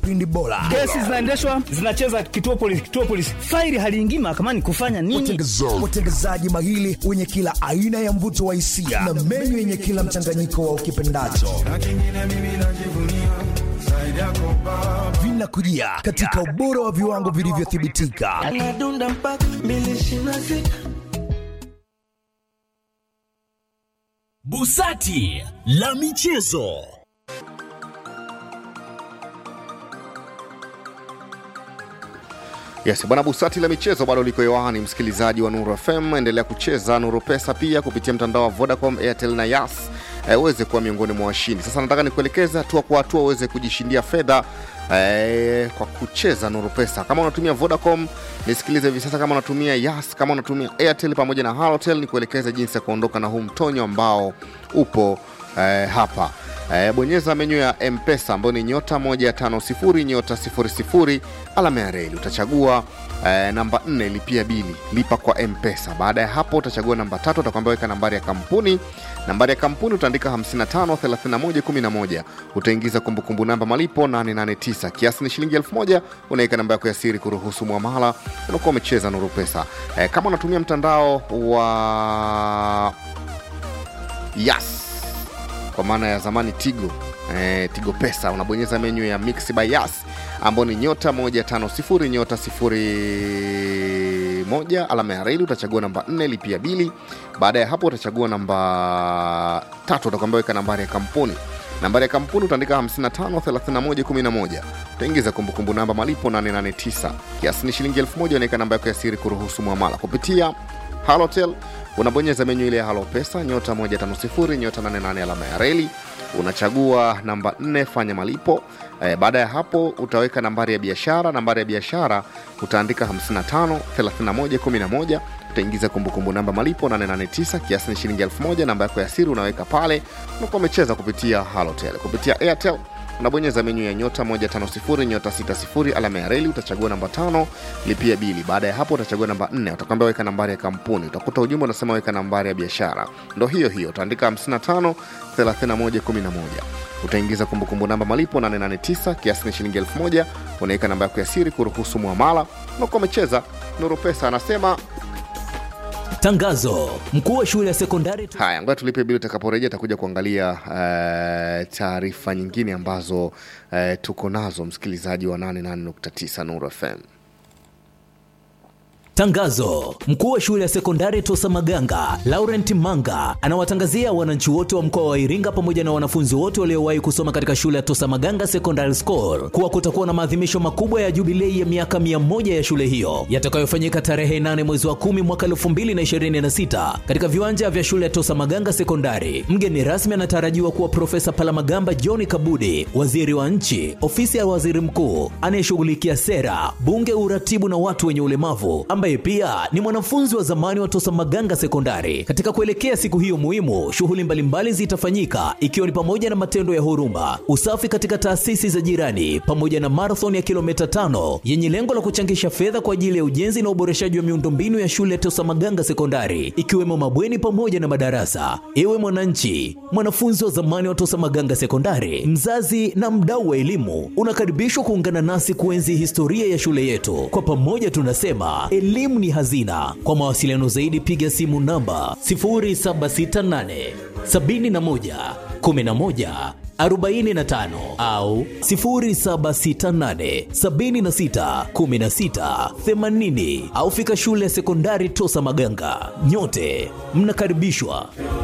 vipindi bora. Kesi zinaendeshwa zinacheza kituo polisi, kituo polisi, faili haliingii mahakamani kufanya nini? Watengezaji mahili wenye kila aina ya mvuto wa hisia na menyu yenye kila mchanganyiko wa ukipendacho vinakujia katika ubora wa viwango vilivyothibitika. Busati la michezo. Yes, bwana Busati la michezo bado liko hewani, msikilizaji wa Nuru FM, endelea kucheza Nuru Pesa pia kupitia mtandao wa Vodacom, Airtel na Yas eh, uweze kuwa miongoni mwa washindi. Sasa nataka nikuelekeze hatua kwa hatua uweze kujishindia fedha eh, kwa kucheza Nuru Pesa. Kama unatumia Vodacom nisikilize hivi sasa, kama unatumia Yas, kama unatumia Airtel pamoja na Halotel, nikuelekeze jinsi ya kuondoka na huu mtonyo ambao upo eh, hapa Eh, bonyeza menyu ya mpesa ambayo ni nyota 150 nyota 00 alama ya reli utachagua eh, namba 4 lipia bili lipa kwa mpesa baada ya hapo utachagua namba tatu utakwambia weka nambari ya kampuni nambari ya kampuni utaandika 553111 utaingiza kumbukumbu namba malipo 889 kiasi ni shilingi 1000 unaweka namba yako ya siri kuruhusu mwamala unakuwa umecheza nuru pesa eh, kama unatumia mtandao wa yas kwa maana ya zamani Tigo eh, Tigo Pesa, unabonyeza menyu ya Mix by Yas ambao ni nyota 150 nyota 01 alama ya reli, utachagua namba 4 lipia bili. Baada ya hapo utachagua namba tatu, utakwambia weka nambari ya kampuni. Nambari ya kampuni utaandika 553111 utaingiza kumbukumbu namba malipo 889 kiasi ni shilingi 1000 unaweka namba yako ya siri kuruhusu mwamala kupitia Halotel unabonyeza menyu ile ya Halo Pesa nyota 150 nyota 88 alama ya reli, unachagua namba 4 fanya malipo. E, baada ya hapo utaweka nambari ya biashara. Nambari ya biashara utaandika 55 31 11 utaingiza kumbukumbu namba malipo 889 kiasi ni shilingi 1000. Namba yako ya siri unaweka pale, unakuwa umecheza kupitia Halotel. Kupitia Airtel unabonyeza menyu ya nyota 150 nyota 60 alama ya reli utachagua namba tano lipia bili baada ya hapo utachagua namba 4 utakwambia weka nambari ya kampuni utakuta ujumbe unasema weka nambari ya biashara ndo hiyo hiyo utaandika 55 31 11 utaingiza kumbukumbu namba malipo 889 kiasi ni shilingi 1000 unaweka namba yako ya siri kuruhusu muamala unakuwa umecheza nuru pesa anasema Tangazo: mkuu wa shule ya sekondari haya ngoja tulipe bili utakaporejea takuja kuangalia uh, taarifa nyingine ambazo uh, tuko nazo msikilizaji wa 88.9 nuru fm Tangazo: mkuu wa shule ya sekondari Tosa Maganga Laurent Manga anawatangazia wananchi wote wa mkoa wa Iringa pamoja na wanafunzi wote waliowahi kusoma katika shule ya Tosa Maganga Secondary School kuwa kutakuwa na maadhimisho makubwa ya jubilei ya miaka 100 ya shule hiyo yatakayofanyika tarehe 8 mwezi wa 10 mwaka 2026 katika viwanja vya shule ya Tosa Maganga Sekondari. Mgeni rasmi anatarajiwa kuwa Profesa Palamagamba John Kabudi, waziri wa nchi, ofisi ya waziri mkuu anayeshughulikia sera, bunge, uratibu na watu wenye ulemavu ambaye pia ni mwanafunzi wa zamani wa Tosa Maganga Sekondari. Katika kuelekea siku hiyo muhimu, shughuli mbalimbali zitafanyika ikiwa ni pamoja na matendo ya huruma, usafi katika taasisi za jirani, pamoja na marathon ya kilomita tano yenye lengo la kuchangisha fedha kwa ajili ya ujenzi na uboreshaji wa miundombinu ya shule ya Tosa Maganga Sekondari, ikiwemo mabweni pamoja na madarasa. Ewe mwananchi, mwanafunzi wa zamani wa Tosa Maganga Sekondari, mzazi na mdau wa elimu, unakaribishwa kuungana nasi kuenzi historia ya shule yetu. Kwa pamoja tunasema elimu ni hazina. Kwa mawasiliano zaidi piga simu namba 0768 71 11 45 au 0768 76 16 80 au fika shule ya sekondari Tosa Maganga. Nyote mnakaribishwa.